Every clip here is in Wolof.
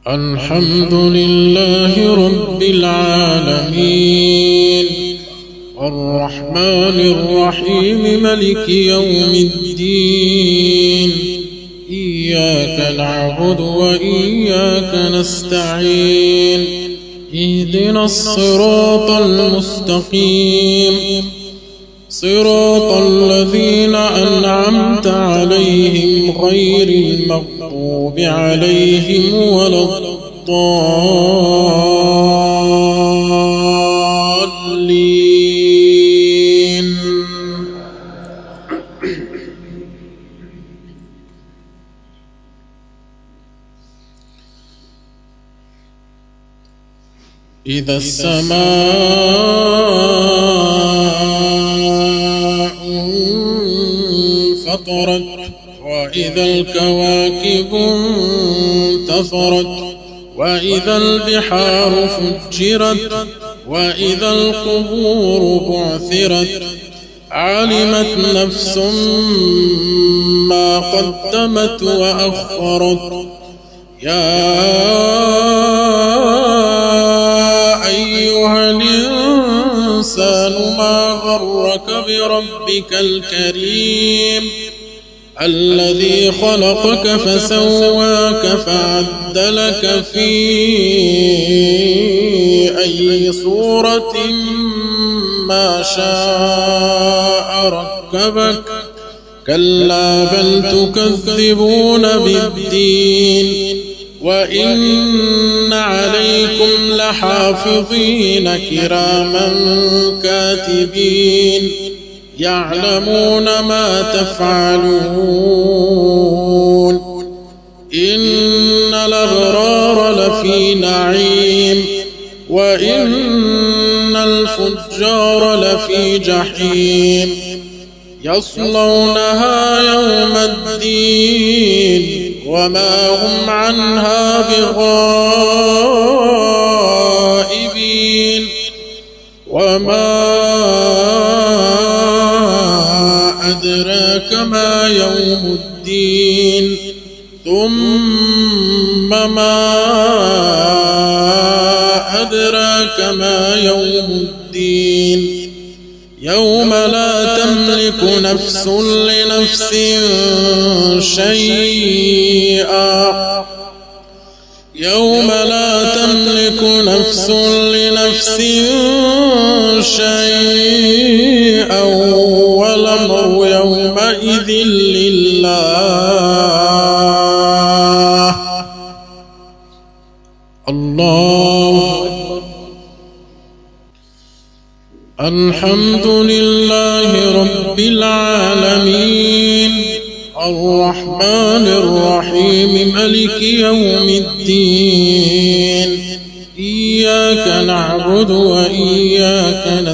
الحمد لله رب العالمين الرحمن الرحيم ملك يوم الدين إياك نعبد وإياك نستعين اهدنا الصراط المستقيم صراط الذين أنعمت عليهم غير المغضوب عليهم ولا الضالين إذا السماء انفطرت وإذا الكواكب انتثرت وإذا البحار فجرت وإذا القبور بعثرت علمت نفس ما قدمت وأخرت يا أيها الإنسان ما غرك بربك الكريم الذي خلقك فسواك فعدلك في أي صورة ما شاء ركبك كلا بل تكذبون بالدين وإن عليكم لحافظين كراما كاتبين يعلمون ما تفعلون إن الأبرار لفي نعيم وإن الفجار لفي جحيم يصلونها يوم الدين وما هم عنها بغائبين وما أدراك ما يوم الدين ثم ما أدراك ما يوم الدين يوم لا تملك نفس لنفس شيئا يوم لا تملك نفس لنفس شيئا والأمر يومئذ لله الله الحمد لله رب العالمين الرحمن الرحيم ملك يوم الدين إياك نعبد وإياك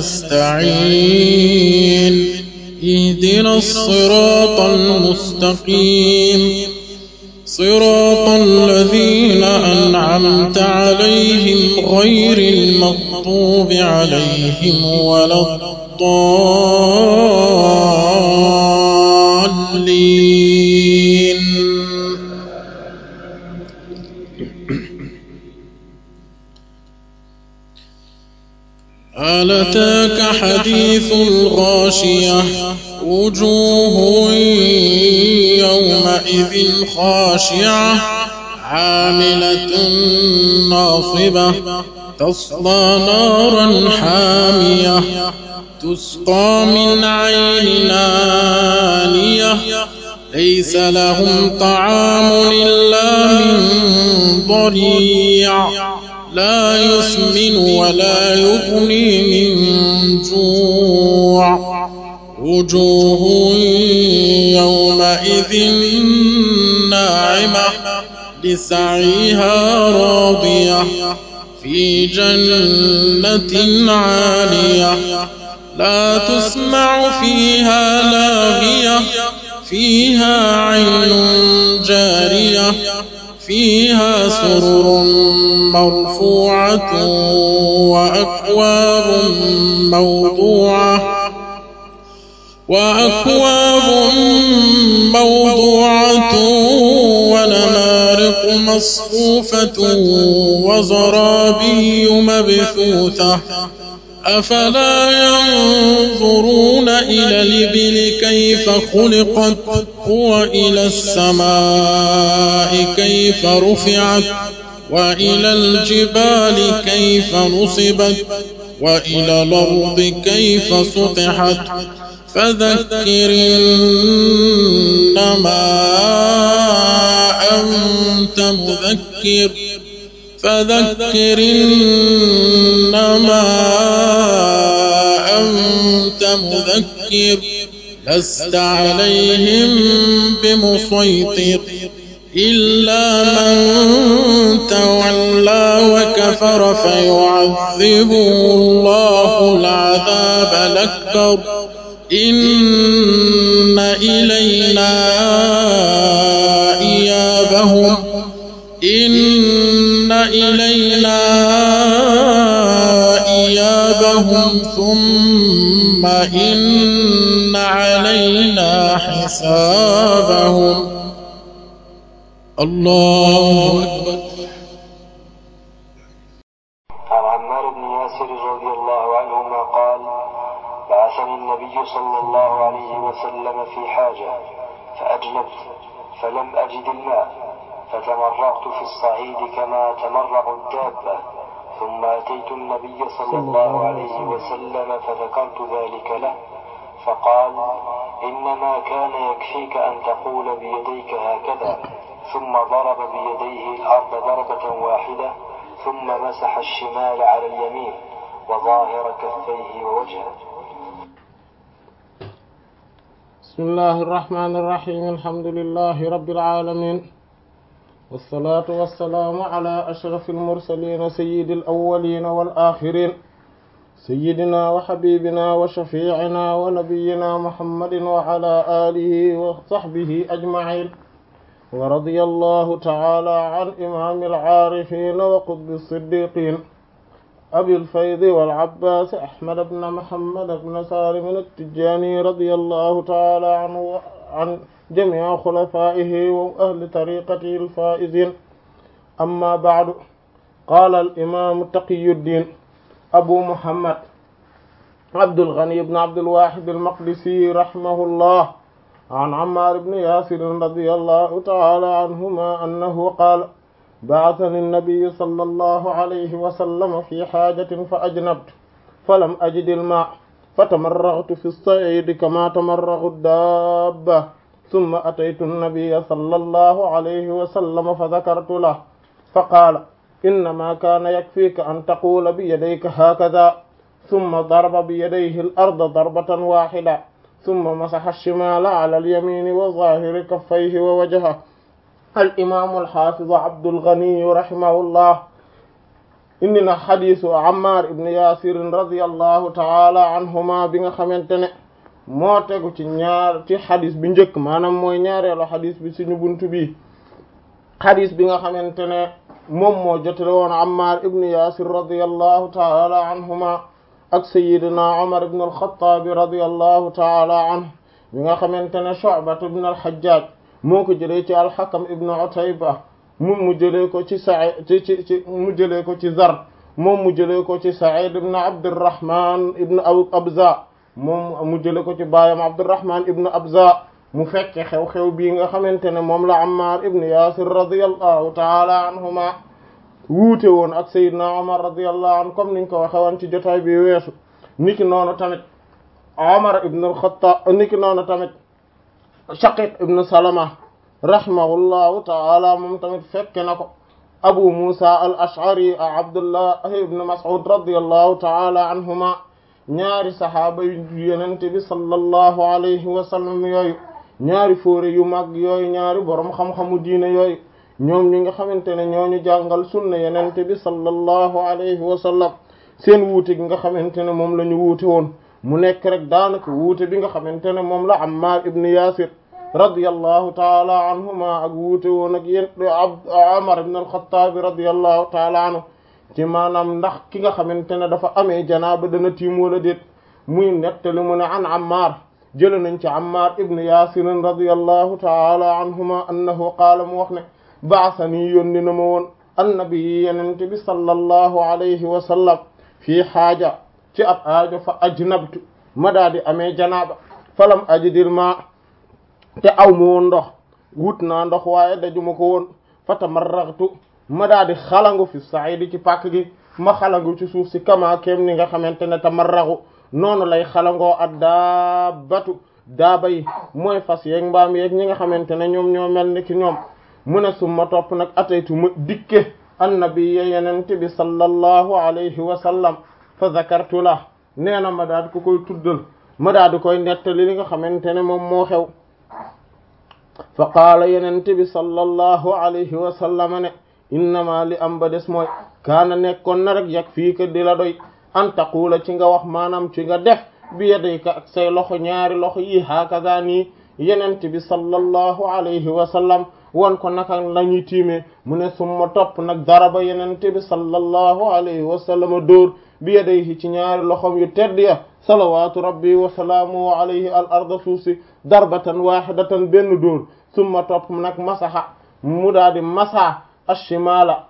نستعين اهدنا الصراط المستقيم صراط الذين أنعمت عليهم غير المغضوب عليهم ولا الضالين هل أتاك حديث الغاشية وجوه يومئذ خاشعة عاملة ناصبة تصلى نارا حامية تسقى من عين آنية ليس لهم طعام إلا من ضريع لا يسمن ولا يغني من جوع وجوه يومئذ ناعمة لسعيها راضية في جنة عالية لا تسمع فيها لاغية فيها عين جارية فيها سرر مرفوعة وأكواب موضوعة وأكواب موضوعة ونمارق مصفوفة وزرابي مبثوثة أفلا ينظرون إلى الإبل كيف خلقت وإلى السماء كيف رفعت وإلى الجبال كيف نصبت وإلى الأرض كيف سطحت فذكر إنما أنت مذكر فذكر إنما أنت مذكر لست عليهم بمسيطر إلا من تولى وكفر فيعذبه الله العذاب الأكبر إن إلينا إيابهم إن إلينا إيابهم ثم إن علينا حسابهم الله أكبر عن عمار بن ياسر رضي الله عنهما قال بعثني النبي صلى الله عليه وسلم في حاجة فأجنبت فلم أجد الماء فتمرغت في الصعيد كما تمرغ الدابة ثم أتيت النبي صلى الله عليه وسلم فذكرت ذلك له فقال إنما كان يكفيك أن تقول بيديك هكذا ثم ضرب بيديه الأرض ضربة واحدة ثم مسح الشمال على اليمين وظاهر كفيه ووجهه بسم الله الرحمن الرحيم الحمد لله رب العالمين والصلاة والسلام على أشرف المرسلين سيد الأولين والآخرين سيدنا وحبيبنا وشفيعنا ونبينا محمد وعلى آله وصحبه أجمعين ورضي الله تعالى عن إمام العارفين وقطب الصديقين أبي الفيض والعباس أحمد بن محمد بن سالم التجاني رضي الله تعالى عنه عن جميع خلفائه وأهل طريقته الفائزين أما بعد قال الإمام تقي الدين أبو محمد عبد الغني بن عبد الواحد المقدسي رحمه الله عن عمار بن ياسر رضي الله تعالى عنهما أنه قال بعثني النبي صلى الله عليه وسلم في حاجة فأجنبت فلم أجد الماء فتمرغت في الصعيد كما تمرغ الدابة ثم أتيت النبي صلى الله عليه وسلم فذكرت له فقال إنما كان يكفيك أن تقول بيديك هكذا ثم ضرب بيديه الأرض ضربة واحدة ثم مسح الشمال على اليمين وظاهر كفيه ووجهه الإمام الحافظ عبد الغني رحمه الله إننا حديث عمار بن ياسر رضي الله تعالى عنهما بيغا خامتene moo tegu ci ñaar ci xadis bi njëkk maanaam mooy ñaareelu xadis bi suñu buntu bi xadis bi nga xamante ne moom moo jotale woon Ammar ibn Yasir radiyallahu taala anhuma ak sayidina Umar ibn al-Khattab radiyallahu taala anhu bi nga xamante ne Shu'bat ibn al-Hajjaj moo ko jëlee ci al-Hakam ibn Utayba moom mu jëlee ko ci Sa'id ci ci ci mu jëlee ko ci Zar moom mu jëlee ko ci Sa'id ibn Abdurrahman ibn Abza moom mu jële ko ci baayam Abdurrahman ibn Abza mu fekke xew-xew bii nga xamante ne moom la Ammar ibn Yasir radiyallahu taala anhuma wuute woon ak Seydina Omar radiyallahu anhu comme niñ ko waxe woon ci jotaay bi weesu niki noonu tamit Omar ibn al-Khattab niki noonu tamit Shaqiq ibn Salama rahimahullahu taala moom tamit fekke na ko Abu Musa al-Ash'ari Abdullah ibn Mas'ud radiyallahu taala anhuma ñaari saxaaba yu yenente bi sallallahu alayhi wa sallam yooyu ñaari fóore yu mag yooyu ñaari borom xam-xamu diine yooyu ñoom ñi nga xamante ne ñooñu jàngal sunna yenente bi sallallahu alayhi wa sallam seen wuute gi nga xamante ne moom la ñu wuute woon mu nekk rek daanaka wuute bi nga xamante ne moom la Ammar ibn Yasir radiyallahu taala anhuma ak wuute woon ak yéen Umar ibn al-Khattab radiyallahu taala anhu ci maanaam ndax ki nga xamante ne dafa amee janaaba dana tiim wala déet muy nettali mu ne an Ammar jële nañ ci Ammar ibn Yasir radiyallahu taala anhuma annahu qaala mu wax ne baasani yónni na ma woon annabi yenente bi sallallahu alayhi wa sallam fii xaaja ci ab aajo fa ajnabtu ma daa di amee janaaba falam ajidil ma te aw ma woon ndox wut naa ndox waaye dajuma ko woon fa tamarraghtu ma daa di xalangu fi saidi ci pàkk gi ma xalangu ci suuf si kama kem ni nga xamante ne tamarraxu noonu lay xalangoo ak daabatu daaba yi mooy fas yeeg mbaam yeeg ñi nga xamante ne ñoom ñoo mel ni ki ñoom mu ne summa topp nag ataytu ma dikke annabiyya yenente bi sallallahu alayhi wa sallam fa zakartu la nee na ma daal di ko koy tuddal ma daal di koy nettali li nga xamante ne moom moo xew fa qaala yenente bi sallallahu alayhi wa sallam ne innama li am ba des mooy kaana nekkoon na rek yag fii ka di la doy an taqula ci nga wax maanaam ci nga def bi yadayka ak say loxo ñaari loxo yi hakaza nii yenente bi sallallahu alayhi wa sallam won ko naka lañuy tiimee mu ne summa topp nag daraba yenente bi sallallahu alayhi wa sallam dóor bi yadayhi ci ñaari loxom yu tedd ya salawatu rabbi wa salaamuhu alayhi al arda suuf si darbatan wahidatan benn dóor summa topp nag masaha mu daa di masa ashimala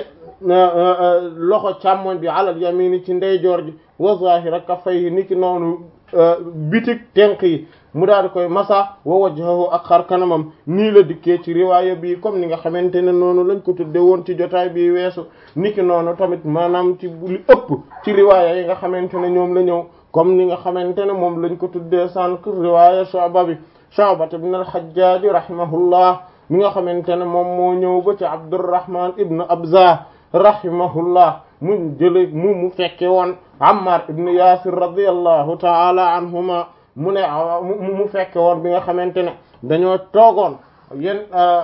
loxo càmmoñ bi alal yamini ci ndeyjoor ji wa zahira kaffayhi niki noonu bitik tenk yi mu daal di koy masa wa wajhahu ak xar kanamam nii la dikkee ci riwaaya bi comme ni nga xamante ne noonu lañ ko tudde woon ci jotaay bi weesu niki noonu tamit maanaam ci li ëpp ci riwaaya yi nga xamante ne ñoom la ñëw comme ni nga xamante ne moom lañ ko tuddee sànq riwaaya Shu'ba bi Shu'ba ibn al-Hajjaj rahimahullah mi nga xamante ne moom moo ñëw ba ci Abdurrahman ibn Abza rahimahullah mu jële mu mu fekke woon Ammar ibn Yasir radiyallahu ta'ala anhuma mu ne mu fekke woon bi nga xamante ne dañoo toogoon yéen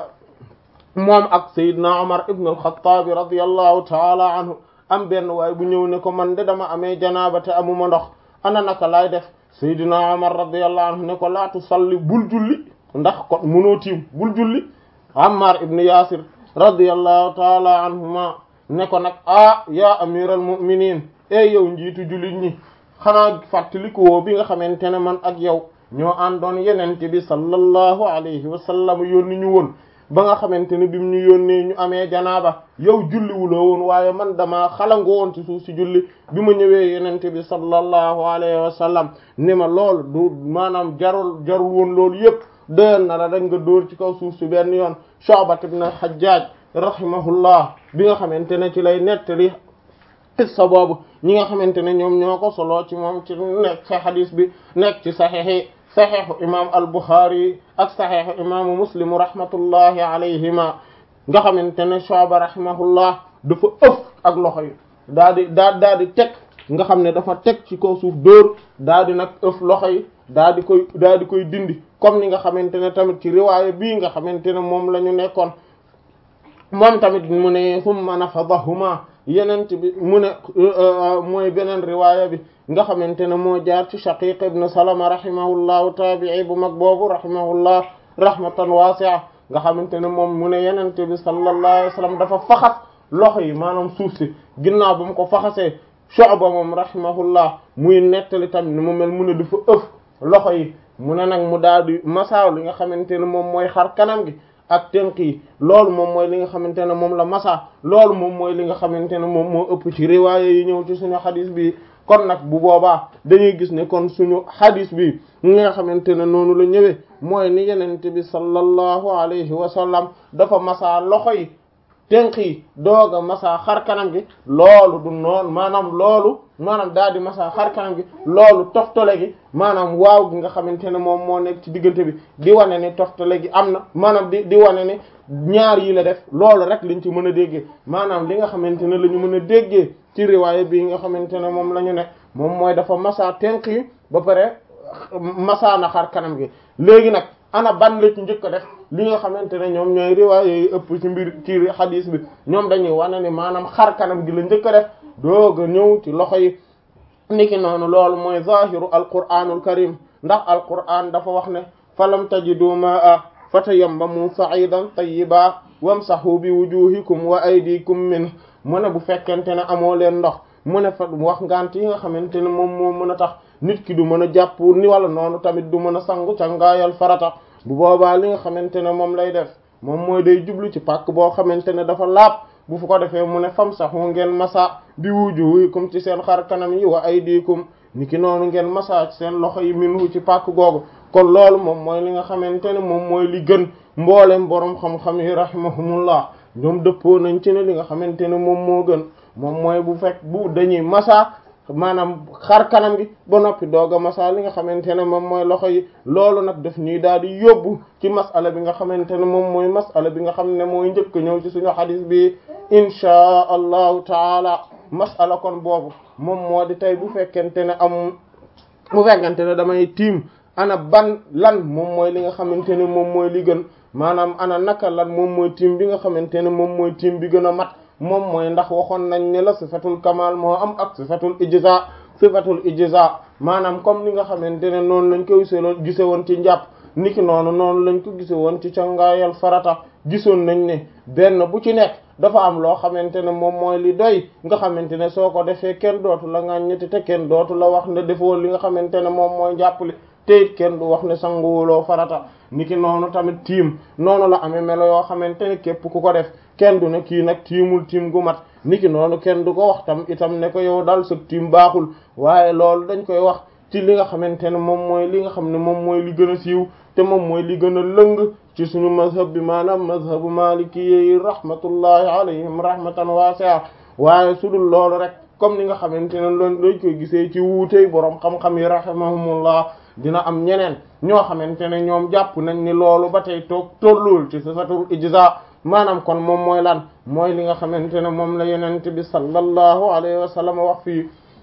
moom ak Seydina Omar ibn al-Khattab radiyallahu ta'ala anhu am benn waay bu ñëw ne ko man de dama amee janaaba te amuma ndox ana naka laay def Seydina Omar radiyallahu anhu ne ko laa tusalli bul julli ndax kon mënoo tiim bul julli Ammar ibn Yasir radiyallahu ta'ala anhuma ne ko nag ah ya amiral mu'minin e yow njiitu jullit ñi xanaa fàttaliku woo bi nga xamante ne man ak yow ñoo àndoon yenente bi sallallahu alayhi wa sallam yónni ñu woon ba nga xamante ne bi mu ñu yónnee ñu amee janaaba yow julliwuloo woon waaye man dama xalango woon ci suuf si julli bi ma ñëwee yenente bi sallallahu alayhi wa sallam ne ma loolu du maanaam jarul jarul woon loolu yépp doyoon na la rek nga dóor ci kaw suuf si benn yoon Shu'bat ibn Hajjaj rahimahullah bi nga xamante ne ci lay nettali qissa boobu ñi nga xamante ne ñoom ñoo ko solo ci moom ci nekk ci hadis bi nekk ci saxiixi saxiixu imam al-Bukhari ak saxiixu imaamu Muslim rahmatullahi alayhima nga xamante ne Shu'ba rahimahullah dafa ëf ak loxo yi daa di daa daa di teg nga xam ne dafa teg ci kaw suuf dóor daa di nag ëf loxo yi daa di koy daa di koy dindi comme ni nga xamante ne tamit ci riwaaya bii nga xamante ne moom la ñu nekkoon moom tamit mu ne summa nafadahuma yenent bi mu ne mooy beneen riwaaya bi nga xamante ne moo jaar ci Shaqiq ibn Salama rahimahullahu tabi'i bu mag boobu rahimahullah rahmatan wasi'a nga xamante ne moom mu ne yenent bi sallallahu alayhi wa sallam dafa faxas loxo yi maanaam suuf si ginnaaw ba mu ko faxasee Shu'ba moom rahimahullah muy nettali tamit ne mu mel mu ne dafa ëf loxo yi mu ne nag mu daal di masaaw li nga xamante ne moom mooy xar kanam gi ak tënk yi loolu moom mooy li nga xamante ne moom la masa loolu moom mooy li nga xamante ne moom moo ëpp ci riwaaya yi ñëw ci suñu xadis bi kon nag bu boobaa dañuy gis ne kon suñu xadis bi ñi nga xamante ne noonu la ñëwee mooy ni yenente bi sallallahu alayhi wa sallam dafa masa loxo yi tënk yi doog a masa xar kanam gi loolu du noonu maanaam loolu maanaam daal di masa xar kanam gi loolu toftale gi maanaam waaw gi nga xamante ne moom moo nekk ci diggante bi di wane ni toftale gi am na maanaam di di wane ni ñaar yi la def loolu rek liñ ci mën a déggee maanaam li nga xamante ne la ñu mën a déggee ci riwaaya bi nga xamante ne moom la ñu ne moom mooy dafa masa tënk yi ba pare masa na xar kanam gi léegi nag ana ban la ci njëkk a def li nga xamante ne ñoom ñooy riwaaya yi ëpp ci mbir ci xadiis bi ñoom dañuy wane ni maanaam xar kanam gi la njëkk a def doog a ñëw ci loxo yi niki noonu loolu mooy zahiru alquraanul karim ndax alquraan dafa wax ne falam tajidu maa fatayammamu sa'idan tayyiba wamsahu bi wujuhikum wa aydikum min mu ne bu fekkente ne amoo leen ndox mu ne fa wax ngant yi nga xamante ne moom moo mën a tax nit ki du mën a jàpp ni wala noonu tamit du mën a sangu cangaayal farata bu boobaa li nga xamante ne moom lay def moom mooy day jublu ci pàkk boo xamante ne dafa laab bu fu ko defee mu ne fam saxu ngeen masa bi wujuhikum ci seen xar kanam yi wa aydikum niki noonu ngeen masa ci seen loxo yi minhu ci pàkk googu kon loolu moom mooy li nga xamante ne moom mooy li gën mboolem boroom xam-xam yi rahimahumullah ñoom dëppoo nañ ci ne li nga xamante ne moom moo gën moom mooy bu fekk bu dañuy masa maanaam xar kanam gi ba noppi doog a masa li nga xamante ne moom mooy loxo yi loolu nag daf ñuy daal di yóbbu ci masala bi nga xamante ne moom mooy masala bi nga xam ne mooy njëkk ñëw ci suñu xadis bi inchaa allahu taala masala kon boobu moom moo di tey bu fekkente ne am bu fekkente ne damay tiim ana ban lan moom mooy li nga xamante ne moom mooy li gën maanaam ana naka lan moom mooy tiim bi nga xamante ne moom mooy tiim bi gën a mat moom mooy ndax waxoon nañ ne la sifatul kamal moo am ak sifatul ijza sifatul ijza maanaam comme ni nga xamante ne noonu lañ ko giseloon gise woon ci njàpp niki noonu noonu lañ ko gise woon ci cangaayal farata gisoon nañ ne benn bu ci nekk dafa am loo xamante ne moom mooy li doy nga xamante ne soo ko defee kenn dootu la ŋàññeti te kenn dootu la wax ne defoo li nga xamante ne moom mooy njàppali te it kenn du wax ne sanguwuloo farata niki noonu tamit tiim noonu la amee melo yoo xamante ne képp ku ko def kenn du ne kii nag tiimul tiim gu mat niki noonu kenn du ko wax tam itam ne ko yow daal sa tiim baaxul waaye loolu dañ koy wax ci li nga xamante ne moom mooy li nga xam ne moom mooy li gën a siiw te moom mooy li gën a lëng ci suñu mazhab bi maanaam mazhabu maliki yi rahmatullahi alayhim rahmatan wasi'a waaye su dul loolu rek comme ni nga xamante ne loolu dañ koy gisee ci wuutey boroom xam-xam yi rahimahumullah dina am ñeneen ñoo xamante ne ñoom jàpp nañ ni loolu ba tey toog tolluwul ci sifatul ijza maanaam kon moom mooy lan mooy li nga xamante ne moom la yenente bi sallallahu alayhi wa sallam wax fii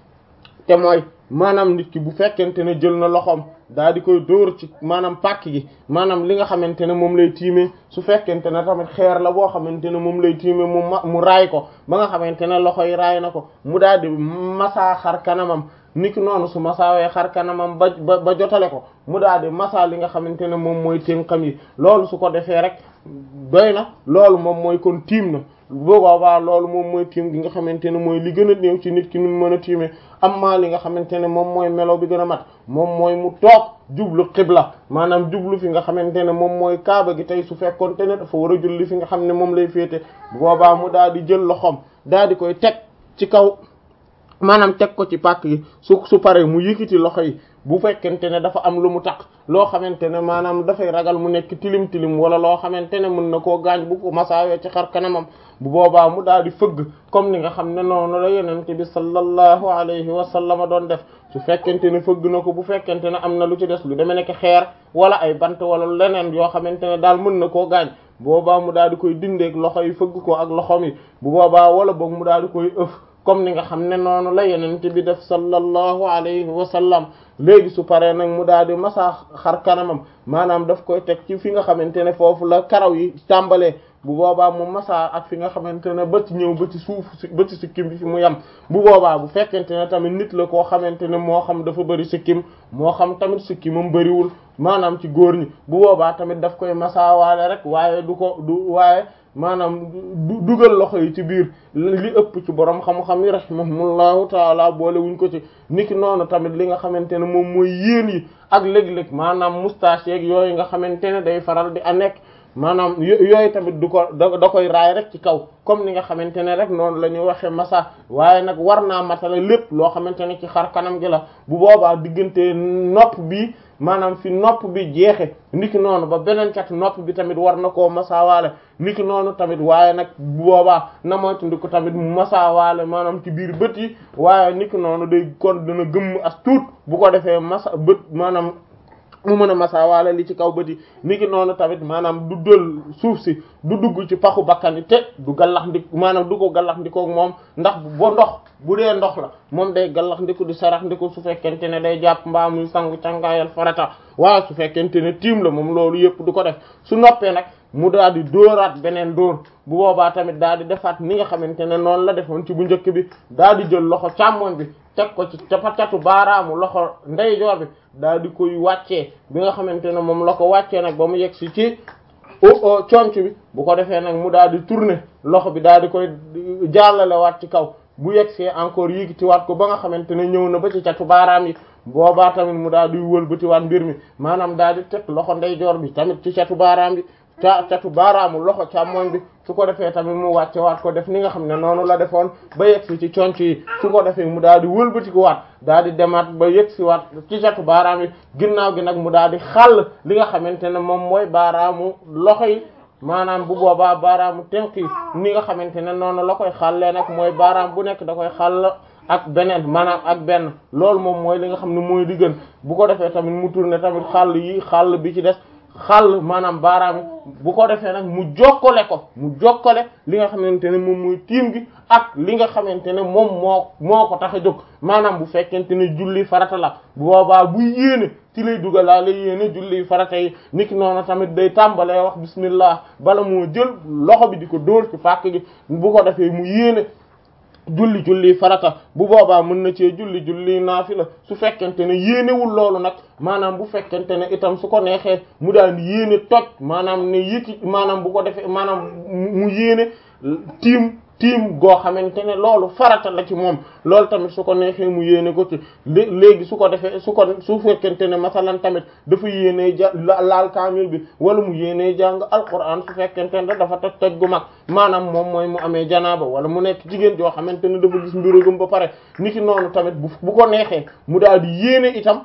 te mooy maanaam nit ki bu fekkente ne jël na loxoom daa di koy dóor ci maanaam pàkk gi maanaam li nga xamante ne moom lay tiimee su fekkente ne tamit xeer la boo xamante ne moom lay tiimee mu ma mu raay ko ba nga xamante ne loxo yi raay na ko mu daal di masaa xar kanamam niki noonu su masaawee xar kanamam ba ba ba jotale ko mu daal di masa li nga xamante ne moom mooy tënkam yi loolu su ko defee rek doy na loolu moom mooy kon tiim na boobaa loolu moom mooy tiim gi nga xamante ne mooy li gën a néew ci nit ki nu mu mën a tiimee amma li nga xamante ne moom mooy melo bi gën a mat moom mooy mu toog jublu xibla maanaam jublu fi nga xamante ne moom mooy kaaba gi tey su fekkoonte ne dafa war a julli fi nga xam ne moom lay féete boobaa mu daal di jël loxoom daal di koy teg ci kaw maanaam teg ko ci pàkk gi su su paree mu yëkkati loxo yi bu fekkente ne dafa am lu mu taq loo xamante ne maanaam dafay ragal mu nekk tilim tilim wala loo xamante ne mën na koo gaañ bu ko masaawee ci xar kanamam bu boobaa mu daal di fëgg comme ni nga xam ne noonu la yonent bi sallallahu alayhi wa sallam doon def su fekkente ne fëgg na ko bu fekkente ne am na lu ci des lu demee nekk xeer wala ay bant wala leneen yoo xamante ne daal mën na koo gaañ boobaa mu daal di koy dindeeg loxo yi fëgg ko ak loxom yi bu boobaa wala boog mu daal di koy ëf comme ni nga xam ne noonu la yonent bi def sallallahu alayhi wa sallam léegi su paree nag mu daal di masa xar kanamam maanaam daf koy teg ci fi nga xamante ne foofu la karaw yi tàmbalee bu boobaa mu masa ak fi nga xamante ne ba ci ñëw ba ci suuf ba ci sikkim bi fi mu yem bu boobaa bu fekkente ne tamit nit la koo xamante ne moo xam dafa bëri sikkim moo xam tamit sikkimam bëriwul maanaam ci góor ñi bu boobaa tamit daf koy masaawaale rek waaye du ko du waaye maanaam dugal loxo yi ci biir li ëpp ci borom xam-xam yi rahimahumullahu taala boole wuñ ko ci niki noonu tamit li nga xamante ne moom mooy yéen yi ak léeg-léeg maanaam moustache yeeg yooyu nga xamante ne day faral di a nekk maanaam yooyu tamit du ko da koy raay rek ci kaw comme ni nga xamante ne rek noonu la ñuy waxee masa waaye nag war naa matala lépp loo xamante ne ci xar kanam gi la bu boobaa diggante nopp bi maanaam fi nopp bi jeexe niki noonu ba beneen kat nopp bi tamit war na koo masaawaale niki noonu tamit waaye nag bu boobaa na moytandi ko tamit mu masaawaale maanaam ci biir bët yi waaye niki noonu day kon dina gëmm as tuut bu ko defee masa bët maanaam mu mën a masaawaale li ci kaw bët yi niki noonu tamit maanaam du dël suuf si du dugg ci paxu bakkan yi te du gallax ndik maanaam du ko gallax ndikoog moom ndax bo ndox bu dee ndox la moom day gallax ndiku di sarax ndiku su fekkente ne day jàpp mbaa muy sangu cangaayal farata waaye su fekkente ne tiim la moom loolu yëpp du ko def su noppee nag mu daal di dóoraat beneen dóor bu boobaa tamit daal di defaat ni nga xamante ne noonu la defoon ci bu njëkk bi daal di jël loxo càmmoñ bi teg ko ci capacatu baaraamu loxo ndeyjoor bi daal di koy wàccee bi nga xamante ne moom la ko wàccee nag ba mu yegg si ci o conc bi bu ko defee nag mu daal di tourner loxo bi daal di koy jàllale waat ci kaw bu yegsee encore yéegitiwaat ko ba nga xamante ne ñëw na ba ci catu baaraam yi boobaa tamit mu daal di wëlbatiwaat mbir mi maanaam daal di teg loxo ndeyjoor bi tamit ci catu baaraam bi ca catu baaraamu loxo càmmoñ bi su ko defee tamit mu wàcce waat ko def ni nga xam ne noonu la defoon ba yegsi ci conc yi su ko defee mu daal di wëlbatiku waat daal di demaat ba yegsi waat ci catu baaraam yi ginnaaw gi nag mu daal di xàll li nga xamante ne moom mooy baaraamu loxo yi maanaam bu boobaa baaraamu tenk yi ni nga xamante ne noonu la koy xàllee nag mooy baaraam bu nekk da koy xàll ak beneen maanaam ak benn loolu moom mooy li nga xam ne mooy di gën bu ko defee tamit mu tourné tamit xàll yi xàll bi ci des xàll maanaam baaraam bu ko defee nag mu jokkale ko mu jokkale li nga xamante ne moom mooy tiim gi ak li nga xamante ne moom moo moo ko tax a jóg maanaam bu fekkente ne julli farata la bu boobaa buy yéene ci lay dugalaale yéene julli farata yi niki noonu tamit day tàmbalee wax bismillah bala moo jël loxo bi di ko dóor ci fàkk gi bu ko defee mu yéene julli julli farata bu boobaa mën na cee julli julli naafila su fekkente ne yéenewul loolu nag maanaam bu fekkente ne itam su ko neexee mu daan yéene toj maanaam ne yëkki maanaam bu ko defee maanaam mu yéene tiim tiim goo xamante ne loolu farata la ci moom loolu tamit su ko neexee mu yéene ko ci léegi su ko defee su ko su fekkente ne masalan tamit dafa yéenee ja laal kaamil bi wala mu yéenee jàng alquran su fekkente ne dafa toj toj gu mag maanaam moom mooy mu amee janaaba wala mu nekk jigéen joo xamante ne dafa gis mbiragum ba pare niki noonu tamit bu bu ko neexee mu daal di yéene itam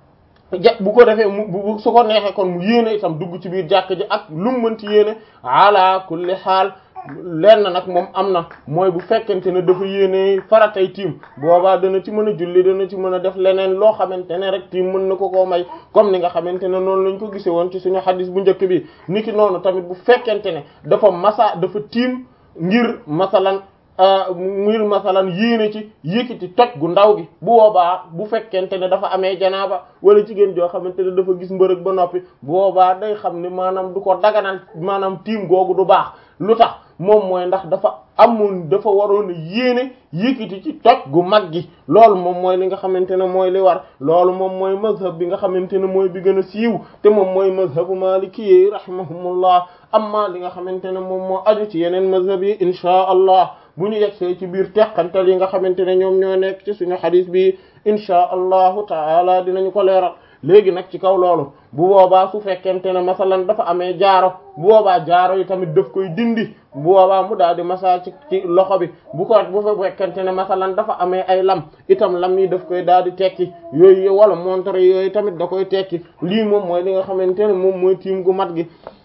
ja bu ko defee mu su ko neexee kon mu yéene itam dugg ci biir jàkk ji ak lu mu mënti yéene ala kulli xaal lenn nag moom am na mooy bu fekkente ne dafa yéene faratay tiim boobaa dana ci mën a julli dana ci mën a def leneen loo xamante ne rek tiim mën na ko koo may comme ni nga xamante ne noonu lañ ko gisee woon ci suñu xadis bu njëkk bi niki noonu tamit bu fekkente ne dafa masa dafa tiim ngir masalan ngir masalan yéene ci yëkkati toj gu ndaw gi bu boobaa bu fekkente ne dafa amee janaaba wala jigéen joo xamante ne dafa gis mbërëg ba noppi bu boobaa day xam ne maanaam du ko daganal maanaam tiim googu du baax lu tax moom mooy ndax dafa amoon dafa waroon a yéene yëkkati ci toj gu mag gi loolu moom mooy li nga xamante ne mooy li war loolu moom mooy mazhab bi nga xamante ne mooy bi gën a siiw te moom mooy mazhabu maliki yi rahimahumullah amma li nga xamante ne moom moo aju ci yeneen mazhab yi inchaa allah bu ñu yegsee ci biir teqantal yi nga xamante ne ñoom ñoo nekk ci suñu xadis bi inchaa allahu taala dinañu ko leeral léegi nag ci kaw loolu bu boobaa su fekkente ne masalan dafa amee jaaro bu boobaa jaaro yi tamit daf koy dindi bu boobaa mu daal di masa ci ci loxo bi bu ko bu fekkente ne masalan dafa amee ay lam itam lam yi daf koy daal di tekki yooyu wala montre yooyu tamit da koy tekki lii moom mooy li nga xamante ne moom mooy tiim gu mat gi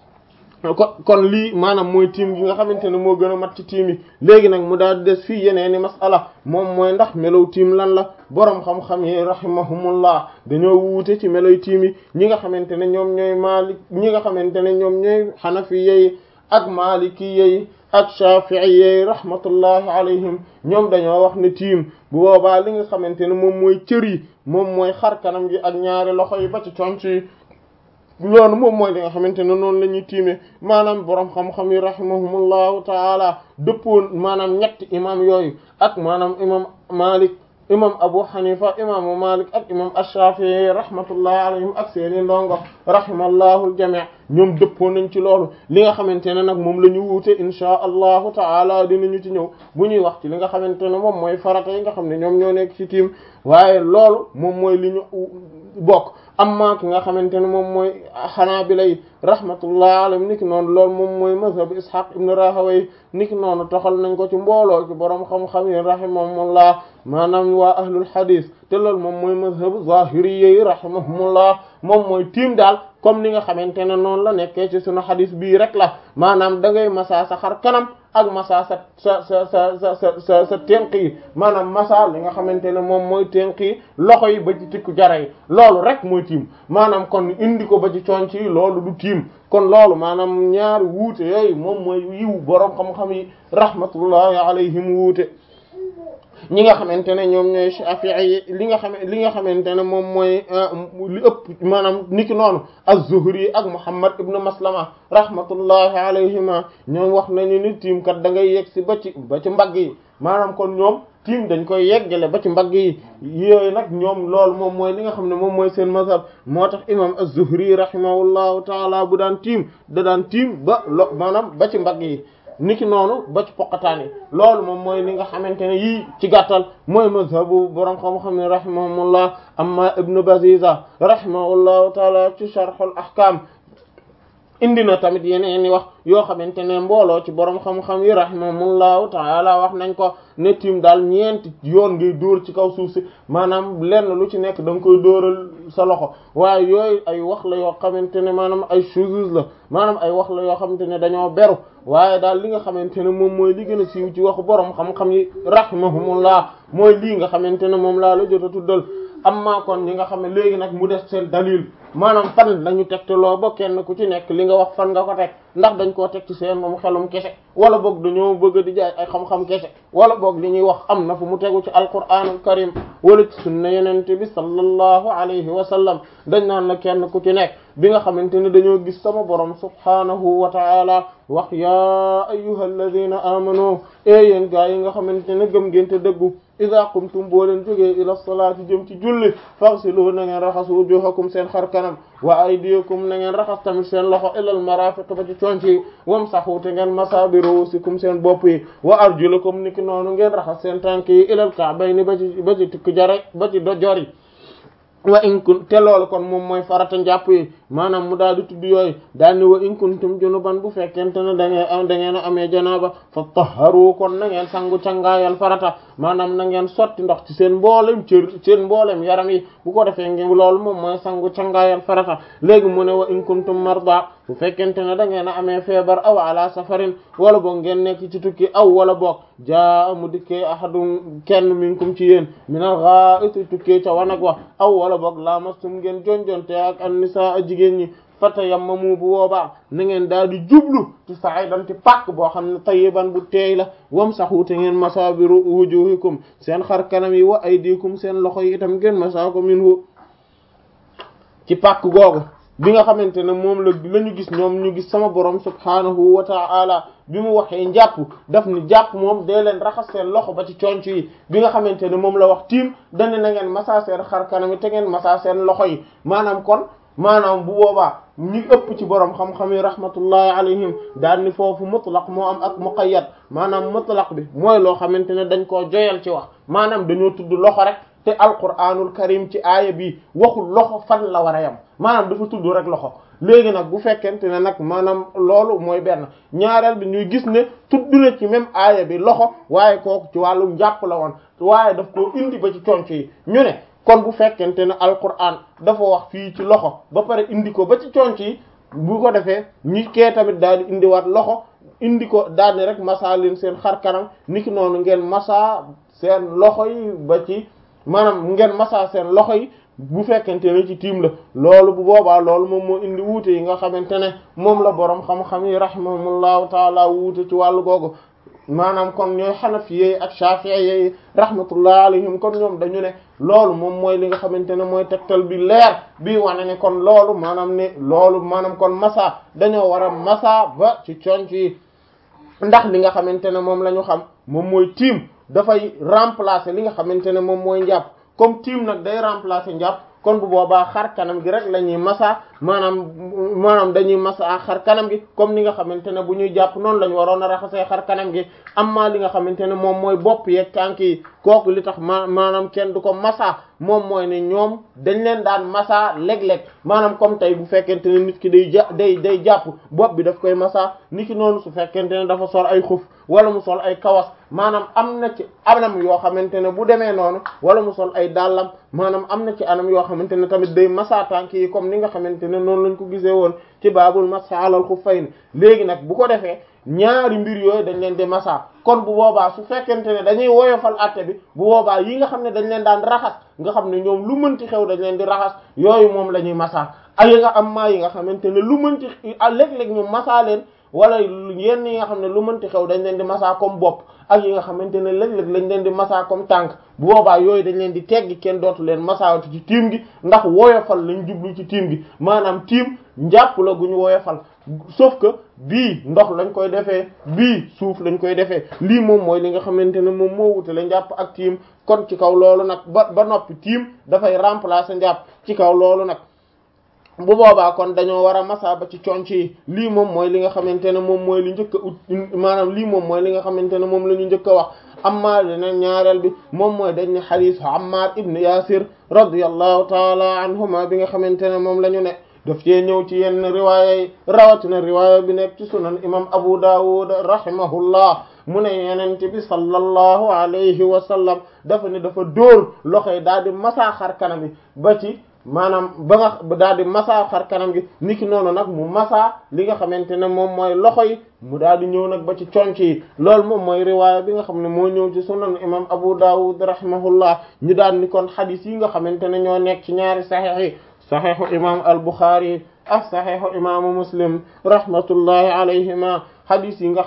kon kon lii maanaam mooy tiim gi nga xamante ne moo gën a mat ci tiim yi léegi nag mu daal di des fii yeneeni masala moom mooy ndax melow tiim lan la boroom xam-xam yi rahimahumullah dañoo wuute ci meloy tiim yi ñi nga xamante ne ñoom ñooy maalik ñi nga xamante ne ñoom ñooy xanafi yi ak maaliki yi ak shafii yi rahmatullahi alayhim ñoom dañoo wax ne tiim bu boobaa li nga xamante ne moom mooy cër yi moom mooy xar kanam gi ak ñaari loxo yi ba ci conc yi loolu moom mooy li nga xamante ne noonu la ñuy tiimee maanaam boroom xam-xam yi rahimahumullahu taala dëppoon maanaam ñetti imam yooyu ak maanaam imam Malik imam Abu Hanifa imaamu Malik ak imam Ash-Shafi'i rahmatullahi alayhim ak seeni ndongo rahimallahu al-jami' ñoom dëppoo nañ ci loolu li nga xamante ne nag moom la ñu wuute inchaa allahu taala dinañu ci ñëw bu ñuy wax ci li nga xamante ne moom mooy farata yi nga xam ne ñoom ñoo nekk ci tiim waaye loolu moom mooy li ñu bokk amma ki nga xamante ne moom mooy xanaabila yi rahmatullahi alayhim niki noonu loolu moom mooy mazhab ishaq ibn rahawayh niki noonu toxal nañ ko ci mbooloo ci boroom xam-xam yi rahimahumullah maanaam waa ahlul hadith te loolu moom mooy mazhab zahiriyya yi rahimahumullah moom mooy tiim daal comme ni nga xamante ne noonu la nekkee ci sunu hadith bii rek la maanaam da ngay masa sa xar kanam ak masa sa sa sa sa sa sa sa sa tenq yi maanaam masa li nga xamante ne moom mooy tenq yi loxo yi ba ci tikku jara yi loolu rek mooy tiim maanaam kon indi ko ba ci conc yi loolu du tiim kon loolu maanaam ñaari wuute yooyu moom mooy yiw boroom xam-xam yi rahmatullahi alayhim wuute ñi nga xamante ne ñoom ñooy Shafi'i yi li nga xam li nga xamante ne moom mooy li ëpp maanaam niki noonu az-Zuhri ak Muhammad ibn Maslama rahmatullahi alayhima ñoom wax nañu ni tiim kat da ngay yegg si ba ci ba ci mbagg yi maanaam kon ñoom tiim dañ koy yeggale ba ci mbagg yi yooyu nag ñoom loolu moom mooy li nga xam ne moom mooy seen mazhab moo tax imam az-Zuhri rahimahullahu taala bu daan tiim da daan tiim ba lo maanaam ba ci mbagg yi niki noonu ba ci poqataan yi loolu moom mooy li nga xamante ne yii ci gàttal mooy mazhabu borom xam-xam ne rahimahumullah amma ibnu baziza rahimahullahu taala ci sharhul ahkam indi na tamit yeneen i wax yoo xamante ne mbooloo ci borom xam-xam yi rahimahumullahu taala wax nañ ko ne tiim daal ñeenti yoon ngay dóor ci kaw suuf si maanaam lenn lu ci nekk da nga koy dóoral sa loxo waaye yooyu ay wax la yoo xamante ne maanaam ay choses la maanaam ay wax la yoo xamante ne dañoo beru waaye daal li nga xamante ne moom mooy li gën a siiw ci waxu borom xam-xam yi rahimahumullah mooy lii nga xamante ne moom laa la jot a tuddal amma kon ñi nga xam ne léegi nag mu def seen dalil maanaam fan lañu tegtaloo ba kenn ku ci nekk li nga wax fan nga ko teg ndax dañ koo teg ci seen moom xelum kese wala boog dañoo bëgg di jaay ay xam-xam kese wala boog li ñuy wax am na fu mu tegu ci alquranul karim wala ci sunna yenente bi sallallahu alayhi wa sallam dañ naan la kenn ku ci nekk bi nga xamante ne dañoo gis sama borom subhanahu wa ta'ala wax yaa ayyuhal ladina amanu e yéen gaa yi nga xamante ne gëm ngeen te dëggu ida qumtum boo leen jógee ila salaati jëm ci julli faghsilu na ngeen raxas wujuhakum seen xar kanam wa aydiyakum na ngeen raxas tamit seen loxo ilal marafiq ba ci conc yi wamsahu te ngeen masa bi ruusikum seen bopp yi wa arjulakum niki noonu ngeen raxas seen tànk yi ilal ka'bayni ba ci ba ci tikk jare ba ci dojor yi wa in kun te loolu kon moom mooy farata njàpp yi maanaam mu daal di tudd yooyu daal ni wa in kuntum junuban bu fekkente ne da ngeen da ngeen a amee janaaba fa tahharu kon na ngeen sangu cangaayal farata maanaam na ngeen sotti ndox ci seen mboolem cër seen mboolem yaram yi bu ko defee ngeen loolu moom mooy sangu cangaayal farata léegi mu ne wa in kuntum marda bu fekkente ne da ngeen a amee feebar aw ala safarin wala boog ngeen nekk ci tukki aw wala boog jaa mu dikkee ahadun kenn minkum ci yéen minal gha'iti tukkee ca wanag wa aw wala boog lamastum ngeen jonjonte ak an nisaa jigéen ñi fatayammamu bu boobaa na ngeen daal di jublu ci sa'idan ci pàkk boo xam ne tayyiban bu teey la wamsahu te ngeen masa bi wujuhikum seen xar kanam yi wa aydikum seen loxo yi itam ngeen masa ko minhu ci pàkk googu bi nga xamante ne moom la la ñu gis ñoom ñu gis sama borom subhanahu wa ta'ala bi mu waxee njàpp daf ni jàpp moom dee leen raxas seen loxo ba ci conc yi bi nga xamante ne moom la wax tiim dane na ngeen masa seen xar kanam yi te ngeen masa seen loxo yi maanaam kon maanaam bu boobaa ñi ëpp ci borom xam-xam yi rahmatullahi alayhim daal ni foofu mutlaq moo am ak muqayyad maanaam mutlaq bi mooy loo xamante ne dañ koo joyal ci wax maanaam dañoo tudd loxo rek te alquranul karim ci aaya bi waxul loxo fan la war a yam maanaam dafa tudd rek loxo léegi nag bu fekkente ne nag maanaam loolu mooy benn ñaareel bi ñuy gis ne tudd na ci même aaya bi loxo waaye kooku ci wàllum jàpp la woon waaye daf koo indi ba ci conc yi ñu ne kon bu fekkente ne alquran dafa wax fii ci loxo ba pare indi ko ba ci conc yi bu ko defee ñi kee tamit daal di indiwaat loxo indi ko daal di rek masa leen seen xar kanam niki noonu ngeen masa seen loxo yi ba ci maanaam ngeen masa seen loxo yi bu fekkente ne ci tiim la loolu bu boobaa loolu moom moo indi wuute yi nga xamante ne moom la boroom xam-xam yi rahimahumullahu taala wuute ci wàllu googu maanaam kon ñooy xanafiyey ak shafi'iyey rahmatullah alayhim kon ñoom dañu ne loolu moom mooy li nga xamante ne mooy tegtal bi leer bii wane ne kon loolu maanaam ne loolu maanaam kon masa dañoo war a masa ba ci conc yi ndax li nga xamante ne moom la ñu xam moom mooy tiim dafay remplacer li nga xamante ne moom mooy njàpp comme tiim nag day remplacer njàpp kon bu boobaa xar kanam gi rek la ñuy masa maanaam maanaam dañuy masa xar kanam gi comme ni nga xamante ne bu ñuy jàpp noonu la ñu waroon a raxasee xar kanam gi amma li nga xamante ne moom mooy bopp yeeg tànk yi kooku li tax ma maanaam kenn du ko masa moom mooy ne ñoom dañ leen daan masa léeg-léeg maanaam comme tey bu fekkente ne nit ki day ja day day jàpp bopp bi daf koy masa nit ki noonu su fekkente ne dafa sol ay xuf wala mu sol ay kawas maanaam am na ci anam yoo xamante ne bu demee noonu wala mu sol ay dàllam maanaam am na ci anam yoo xamante ne tamit day masa tànk yi comme ni nga xamante ne noonu lañ ko gisee woon ci baabul masa alal xuffayn léegi nag bu ko defee ñaari mbir yooyu dañ leen di masa kon bu boobaa su fekkente ne dañuy woyofal atte bi bu boobaa yi nga xam ne dañ leen daan raxas nga xam ne ñoom lu mënti xew dañ leen di raxas yooyu moom la ñuy masa ay yi nga am maa yi nga xamante ne lu mënti léeg-léeg ñu masa leen wala yenn yi nga xam ne lu mënti xew dañ leen di masa comme bopp ak yi nga xamante ne léeg-léeg lañ leen di masa comme tànk bu boobaa yooyu dañ leen di teggi kenn dootu leen masaawati ci tiim gi ndax woyofal lañ jublu ci tiim gi maanaam tiim njàpp la gu ñu woyofal sauf que bii ndox lañ koy defee bii suuf lañ koy defee lii moom mooy li nga xamante ne moom moo wute la njàpp ak tiim kon ci kaw loolu nag ba ba noppi tiim dafay remplacer njàpp ci kaw loolu nag bu boobaa kon dañoo war a masa ba ci conc yi lii moom mooy li nga xamante ne moom mooy li njëkk a ut maanaam lii moom mooy li nga xamante ne moom la ñu njëkk a wax amma leneen ñaareel bi moom mooy dañ ne xadiis Ammar ibn Yasir radiyallahu taala anhuma bi nga xamante ne moom la ñu ne daf cee ñëw ci yenn riwaaya yi rawatina riwaaya bi nekk ci sunan imam abu dawud rahimahullah mu ne yenent bi sallallahu alayhi wa sallam dafa ne dafa dóor loxo yi daal di masaa xar kanam bi ba ci maanaam ba nga daal di masaa xar kanam gi niki noonu nag mu masaa li nga xamante ne moom mooy loxo yi mu daal di ñëw nag ba ci conc yi loolu moom mooy riwaaya bi nga xam ne moo ñëw ci sunan imam abu dawud rahimahullah ñu daal ni kon xadis yi nga xamante ne ñoo nekk ci ñaari saxiix yi saxiixu imam al buxaari ak saxiixu imaamu muslim rahmatullahi alayhima xadis yi nga